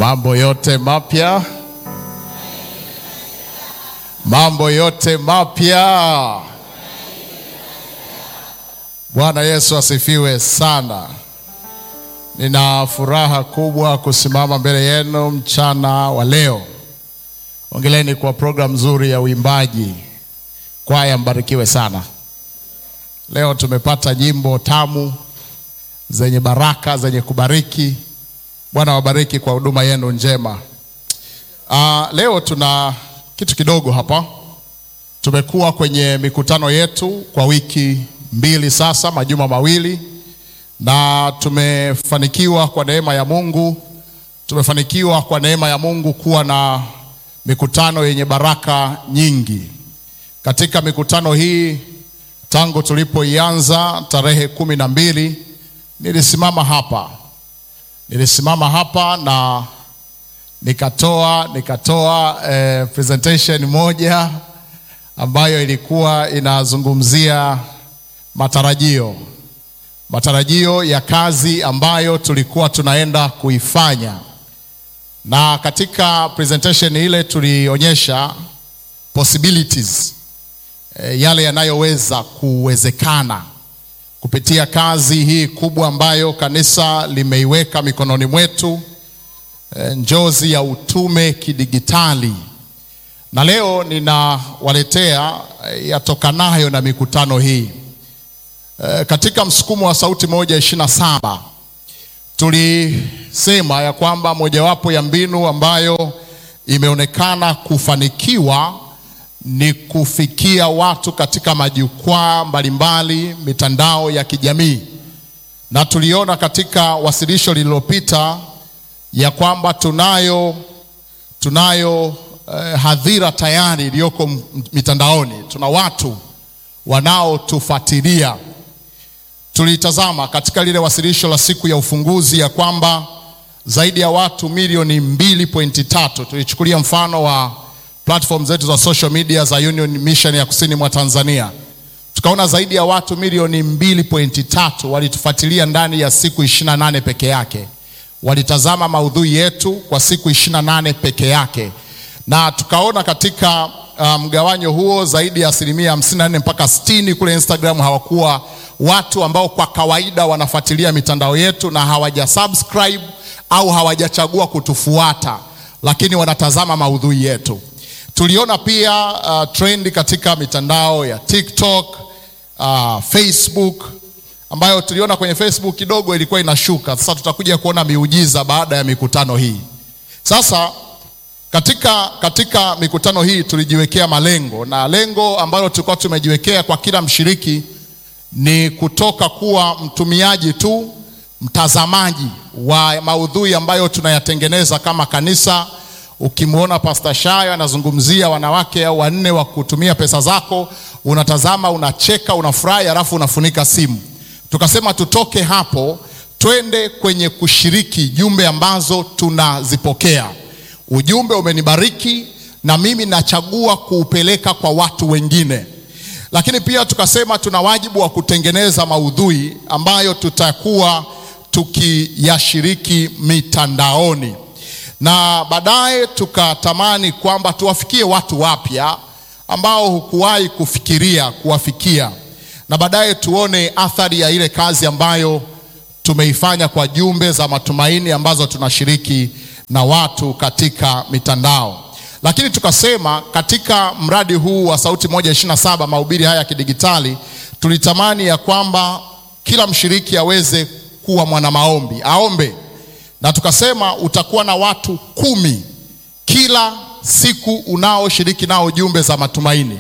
Mambo yote mapya, mambo yote mapya. Bwana Yesu asifiwe sana. Nina furaha kubwa kusimama mbele yenu mchana wa leo. Ongeleni kwa programu nzuri ya uimbaji. Kwaya, mbarikiwe sana. Leo tumepata nyimbo tamu zenye baraka zenye kubariki. Bwana wabariki kwa huduma yenu njema. Uh, leo tuna kitu kidogo hapa. Tumekuwa kwenye mikutano yetu kwa wiki mbili sasa, majuma mawili, na tumefanikiwa kwa neema ya Mungu, tumefanikiwa kwa neema ya Mungu kuwa na mikutano yenye baraka nyingi. Katika mikutano hii tangu tulipoianza tarehe kumi na mbili nilisimama hapa nilisimama hapa na nikatoa nikatoa eh, presentation moja ambayo ilikuwa inazungumzia matarajio matarajio ya kazi ambayo tulikuwa tunaenda kuifanya, na katika presentation ile tulionyesha possibilities eh, yale yanayoweza kuwezekana kupitia kazi hii kubwa ambayo kanisa limeiweka mikononi mwetu, e, njozi ya utume kidigitali. Na leo ninawaletea e, yatokanayo na mikutano hii. E, katika msukumo wa sauti moja ishirini na saba tulisema ya kwamba mojawapo ya mbinu ambayo imeonekana kufanikiwa ni kufikia watu katika majukwaa mbalimbali, mitandao ya kijamii, na tuliona katika wasilisho lililopita ya kwamba tunayo tunayo eh, hadhira tayari iliyoko mitandaoni. Tuna watu wanaotufuatilia. Tulitazama katika lile wasilisho la siku ya ufunguzi ya kwamba zaidi ya watu milioni mbili pointi tatu tulichukulia mfano wa platform zetu za social media za Union Mission ya kusini mwa Tanzania, tukaona zaidi ya watu milioni mbili pointi tatu walitufuatilia ndani ya siku ishirini na nane peke yake, walitazama maudhui yetu kwa siku ishirini na nane peke yake, na tukaona katika mgawanyo um, huo zaidi ya asilimia hamsini na nne mpaka sitini kule Instagram hawakuwa watu ambao kwa kawaida wanafuatilia mitandao yetu na hawaja subscribe au hawajachagua kutufuata, lakini wanatazama maudhui yetu. Tuliona pia uh, trend katika mitandao ya TikTok, uh, Facebook ambayo tuliona kwenye Facebook kidogo ilikuwa inashuka. Sasa tutakuja kuona miujiza baada ya mikutano hii. Sasa katika, katika mikutano hii tulijiwekea malengo na lengo ambalo tulikuwa tumejiwekea kwa kila mshiriki ni kutoka kuwa mtumiaji tu, mtazamaji wa maudhui ambayo tunayatengeneza kama kanisa. Ukimwona Pastor Shayo anazungumzia wanawake au wanne wa kutumia pesa zako, unatazama, unacheka, unafurahi, halafu unafunika simu. Tukasema tutoke hapo, twende kwenye kushiriki jumbe ambazo tunazipokea. Ujumbe umenibariki na mimi nachagua kuupeleka kwa watu wengine, lakini pia tukasema tuna wajibu wa kutengeneza maudhui ambayo tutakuwa tukiyashiriki mitandaoni na baadaye tukatamani kwamba tuwafikie watu wapya ambao hukuwahi kufikiria kuwafikia, na baadaye tuone athari ya ile kazi ambayo tumeifanya kwa jumbe za matumaini ambazo tunashiriki na watu katika mitandao. Lakini tukasema katika mradi huu wa Sauti moja ishirini na saba mahubiri haya ya kidigitali, tulitamani ya kwamba kila mshiriki aweze kuwa mwana maombi, aombe na tukasema utakuwa na watu kumi kila siku unaoshiriki nao jumbe za matumaini.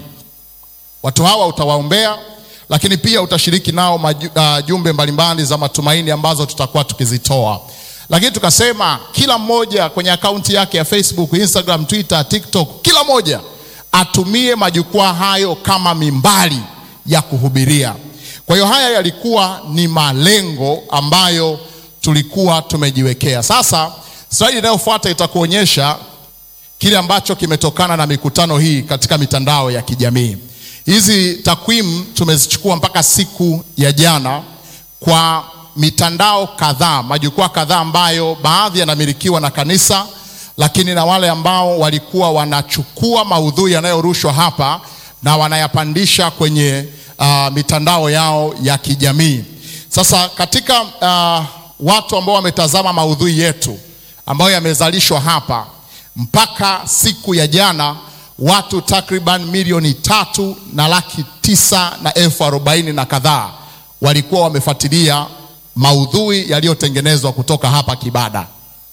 Watu hawa utawaombea, lakini pia utashiriki nao maju, uh, jumbe mbalimbali za matumaini ambazo tutakuwa tukizitoa. Lakini tukasema kila mmoja kwenye akaunti yake ya Facebook, Instagram, Twitter, TikTok, kila mmoja atumie majukwaa hayo kama mimbari ya kuhubiria. Kwa hiyo haya yalikuwa ni malengo ambayo tulikuwa tumejiwekea. Sasa slide inayofuata itakuonyesha kile ambacho kimetokana na mikutano hii katika mitandao ya kijamii. Hizi takwimu tumezichukua mpaka siku ya jana kwa mitandao kadhaa, majukwaa kadhaa ambayo baadhi yanamilikiwa na kanisa, lakini na wale ambao walikuwa wanachukua maudhui yanayorushwa hapa na wanayapandisha kwenye uh, mitandao yao ya kijamii. Sasa katika uh, watu ambao wametazama maudhui yetu ambayo yamezalishwa hapa mpaka siku ya jana watu takriban milioni tatu na laki tisa na elfu arobaini na kadhaa walikuwa wamefuatilia maudhui yaliyotengenezwa kutoka hapa Kibada.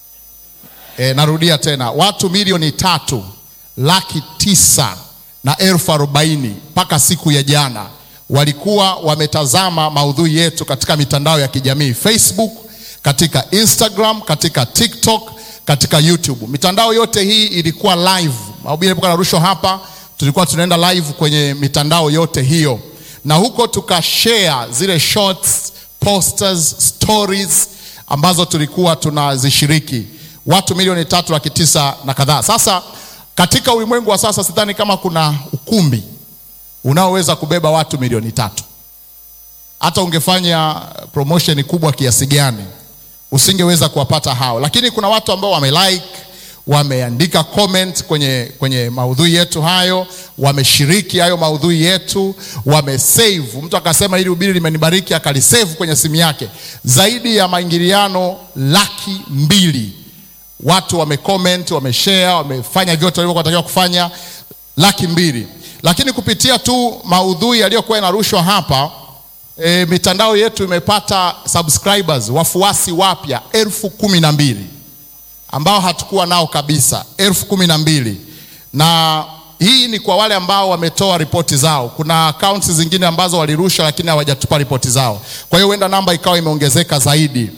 E, narudia tena watu milioni tatu laki tisa na elfu arobaini mpaka siku ya jana walikuwa wametazama maudhui yetu katika mitandao ya kijamii Facebook, katika Instagram, katika TikTok, katika YouTube. Mitandao yote hii ilikuwa live. Mahubiri yalipokuwa yanarushwa hapa, tulikuwa tunaenda live kwenye mitandao yote hiyo, na huko tukashare zile shorts, posters, stories ambazo tulikuwa tunazishiriki, watu milioni tatu laki tisa na kadhaa. Sasa katika ulimwengu wa sasa, sidhani kama kuna ukumbi unaoweza kubeba watu milioni tatu. Hata ungefanya promotion kubwa kiasi gani, usingeweza kuwapata hao, lakini kuna watu ambao wamelike, wameandika comment kwenye, kwenye maudhui yetu hayo, wameshiriki hayo maudhui yetu, wamesave. Mtu akasema hili ubiri limenibariki, akalisave kwenye simu yake. Zaidi ya maingiliano laki mbili watu wamecomment, wameshare, wamefanya vyote walivyokuwa wanatakiwa kufanya, laki mbili lakini kupitia tu maudhui yaliyokuwa yanarushwa hapa e, mitandao yetu imepata subscribers wafuasi wapya elfu kumi na mbili ambao hatukuwa nao kabisa, elfu kumi na mbili na hii ni kwa wale ambao wametoa ripoti zao. Kuna akaunti zingine ambazo walirusha lakini hawajatupa ripoti zao, kwa hiyo huenda namba ikawa imeongezeka zaidi.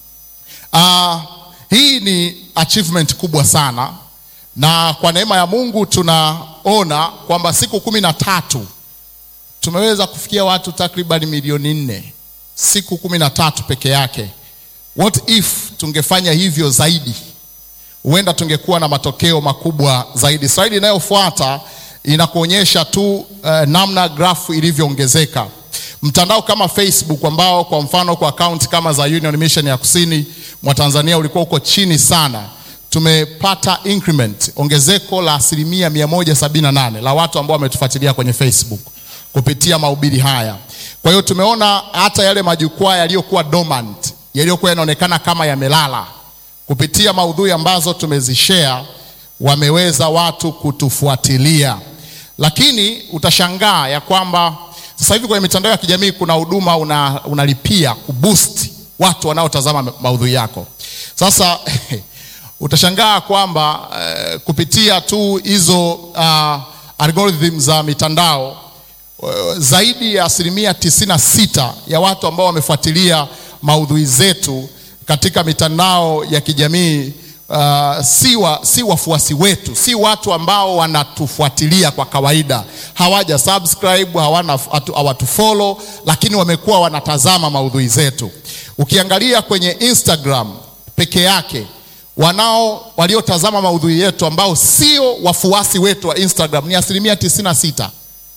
Uh, hii ni achievement kubwa sana na kwa neema ya Mungu tunaona kwamba siku kumi na tatu tumeweza kufikia watu takriban milioni nne siku kumi na tatu peke yake. What if tungefanya hivyo zaidi? Huenda tungekuwa na matokeo makubwa zaidi. Slaidi inayofuata inakuonyesha tu uh, namna grafu ilivyoongezeka. Mtandao kama Facebook ambao kwa mfano kwa akaunti kama za Union Mission ya kusini mwa Tanzania ulikuwa uko chini sana tumepata increment ongezeko la asilimia 178 la watu ambao wametufuatilia kwenye Facebook kupitia mahubiri haya. Kwa hiyo tumeona hata yale majukwaa yaliyokuwa dormant, yaliyokuwa yanaonekana kama yamelala, kupitia maudhui ambazo tumezishare, wameweza watu kutufuatilia. Lakini utashangaa ya kwamba sasa hivi kwenye mitandao ya kijamii kuna huduma una, unalipia kuboost watu wanaotazama maudhui yako. Sasa utashangaa kwamba uh, kupitia tu hizo uh, algorithm za mitandao uh, zaidi ya asilimia tisini na sita ya watu ambao wamefuatilia maudhui zetu katika mitandao ya kijamii uh, si, wa, si wafuasi wetu, si watu ambao wanatufuatilia kwa kawaida, hawaja subscribe, hawana hawatufollow, lakini wamekuwa wanatazama maudhui zetu. Ukiangalia kwenye Instagram peke yake wanao waliotazama maudhui yetu ambao sio wafuasi wetu wa Instagram ni asilimia 96,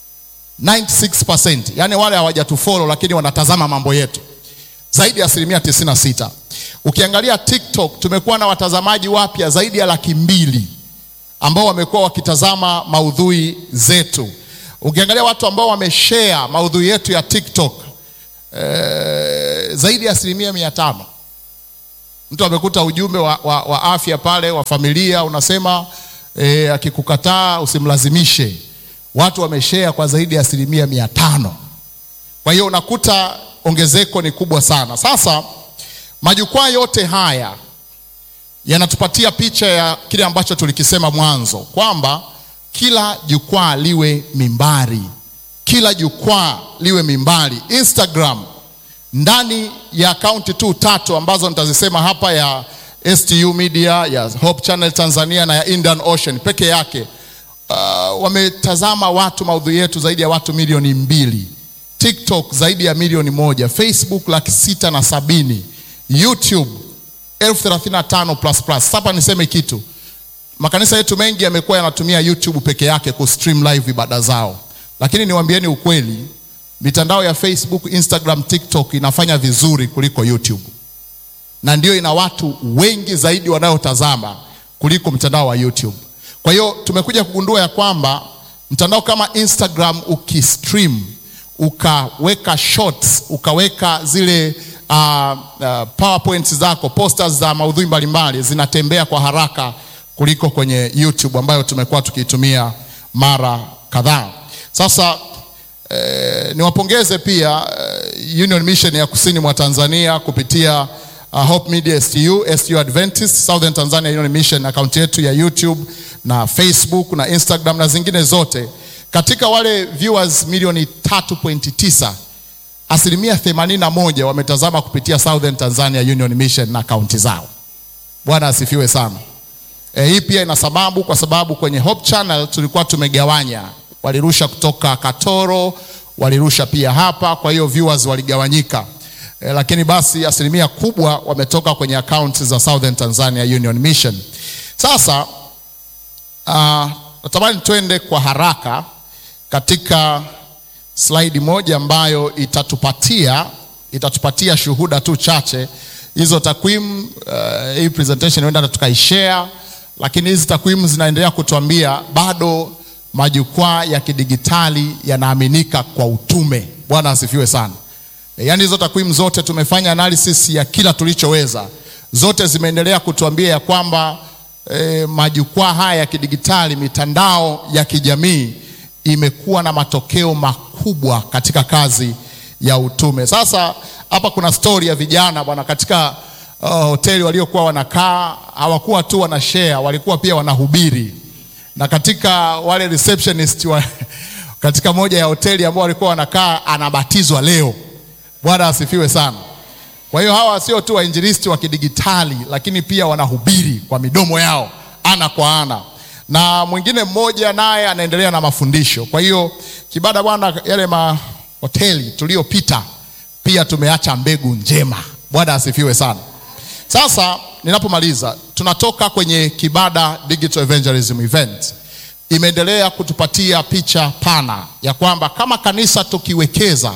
96%. Yani wale hawajatufollow lakini wanatazama mambo yetu zaidi ya asilimia 96. Ukiangalia TikTok tumekuwa na watazamaji wapya zaidi ya laki mbili ambao wamekuwa wakitazama maudhui zetu. Ukiangalia watu ambao wameshare maudhui yetu ya TikTok eh, zaidi ya asilimia mia tano mtu amekuta ujumbe wa, wa, wa afya pale wa familia unasema e, akikukataa usimlazimishe. Watu wameshare kwa zaidi ya asilimia mia tano. Kwa hiyo unakuta ongezeko ni kubwa sana. Sasa majukwaa yote haya yanatupatia picha ya kile ambacho tulikisema mwanzo kwamba kila jukwaa liwe mimbari, kila jukwaa liwe mimbari. Instagram ndani ya akaunti tu tatu ambazo nitazisema hapa ya STU Media, ya Hope Channel Tanzania na ya Indian Ocean peke yake uh, wametazama watu maudhui yetu zaidi ya watu milioni mbili. TikTok zaidi ya milioni moja, Facebook laki sita na sabini, YouTube elfu thelathini na tano plus plus. Sasa niseme kitu, makanisa yetu mengi yamekuwa yanatumia YouTube peke yake ku stream live ibada zao, lakini niwaambieni ukweli mitandao ya Facebook, Instagram, TikTok inafanya vizuri kuliko YouTube, na ndio ina watu wengi zaidi wanaotazama kuliko mtandao wa YouTube. Kwa hiyo tumekuja kugundua ya kwamba mtandao kama Instagram ukistream, ukaweka shorts, ukaweka zile uh, uh, powerpoints zako, posters za maudhui mbalimbali zinatembea kwa haraka kuliko kwenye YouTube ambayo tumekuwa tukiitumia mara kadhaa. Sasa eh, niwapongeze pia eh, Union Mission ya Kusini mwa Tanzania kupitia uh, Hope Media STU, STU Adventist Southern Tanzania Union Mission, akaunti yetu ya YouTube na Facebook na Instagram na zingine zote. Katika wale viewers milioni 3.9 asilimia 81 wametazama kupitia Southern Tanzania Union Mission na akaunti zao. Bwana asifiwe sana. E, hii pia ina sababu kwa sababu kwenye Hope Channel tulikuwa tumegawanya, walirusha kutoka Katoro, walirusha pia hapa, kwa hiyo viewers waligawanyika. E, lakini basi asilimia kubwa wametoka kwenye akaunti za Southern Tanzania Union Mission. Sasa uh, natamani twende kwa haraka katika slaidi moja ambayo itatupatia itatupatia shuhuda tu chache. Hizo takwimu uh, hii presentation huenda tukaishare, lakini hizi takwimu zinaendelea kutuambia bado majukwaa ya kidigitali yanaaminika kwa utume. Bwana asifiwe sana. E, yaani hizo takwimu zote tumefanya analysis ya kila tulichoweza, zote zimeendelea kutuambia ya kwamba e, majukwaa haya ya kidigitali, mitandao ya kijamii imekuwa na matokeo makubwa katika kazi ya utume. Sasa hapa kuna stori ya vijana bwana, katika uh, hoteli waliokuwa wanakaa hawakuwa tu wana share, walikuwa pia wanahubiri, na katika wale receptionist wa, katika moja ya hoteli ambao walikuwa wanakaa anabatizwa leo. Bwana asifiwe sana. Kwa hiyo hawa sio tu wainjilisti wa kidigitali, lakini pia wanahubiri kwa midomo yao ana kwa ana na mwingine mmoja naye anaendelea na mafundisho. Kwa hiyo Kibada bwana, yale mahoteli tuliyopita pia tumeacha mbegu njema. Bwana asifiwe sana. Sasa ninapomaliza, tunatoka kwenye Kibada Digital Evangelism Event, imeendelea kutupatia picha pana ya kwamba kama kanisa tukiwekeza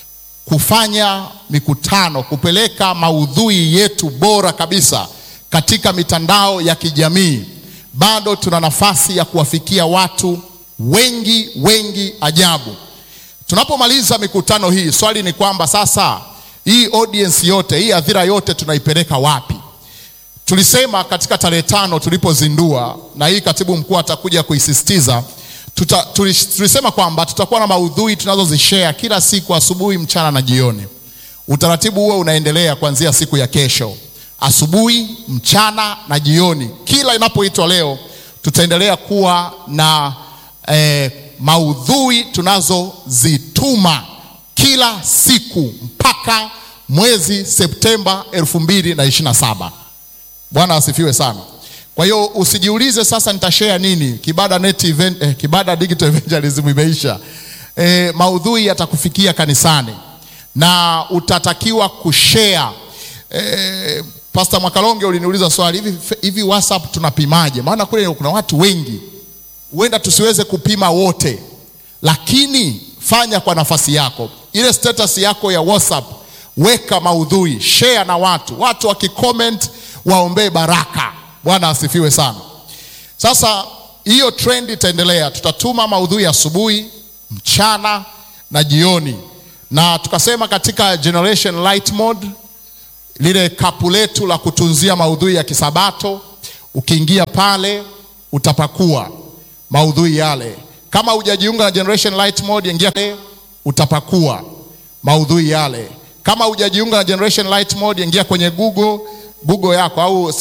kufanya mikutano, kupeleka maudhui yetu bora kabisa katika mitandao ya kijamii bado tuna nafasi ya kuwafikia watu wengi wengi ajabu. Tunapomaliza mikutano hii, swali ni kwamba sasa hii audience yote, hii hadhira yote tunaipeleka wapi? Tulisema katika tarehe tano tulipozindua, na hii katibu mkuu atakuja kuisisitiza tuta, tulisema kwamba tutakuwa na maudhui tunazozishare kila siku asubuhi, mchana na jioni. Utaratibu huo unaendelea kuanzia siku ya kesho asubuhi, mchana na jioni. Kila inapoitwa leo, tutaendelea kuwa na eh, maudhui tunazozituma kila siku mpaka mwezi Septemba elfu mbili na ishirini na saba. Bwana asifiwe sana. Kwa hiyo usijiulize sasa nitashare nini. Kibada net event, eh, Kibada digital evangelism imeisha. Eh, maudhui yatakufikia kanisani na utatakiwa kushare eh, Pastor Mwakalonge uliniuliza swali hivi, hivi WhatsApp tunapimaje? Maana kule kuna watu wengi, huenda tusiweze kupima wote, lakini fanya kwa nafasi yako. Ile status yako ya WhatsApp weka maudhui, share na watu, watu wakicomment waombee baraka. Bwana asifiwe sana. Sasa hiyo trend itaendelea, tutatuma maudhui asubuhi, mchana na jioni, na tukasema katika Generation Light Mode lile kapu letu la kutunzia maudhui ya kisabato, ukiingia pale utapakua maudhui yale. Kama hujajiunga na Generation Light Mode, ingia pale utapakua maudhui yale. Kama hujajiunga na Generation Light Mode, ingia kwenye Google Google yako au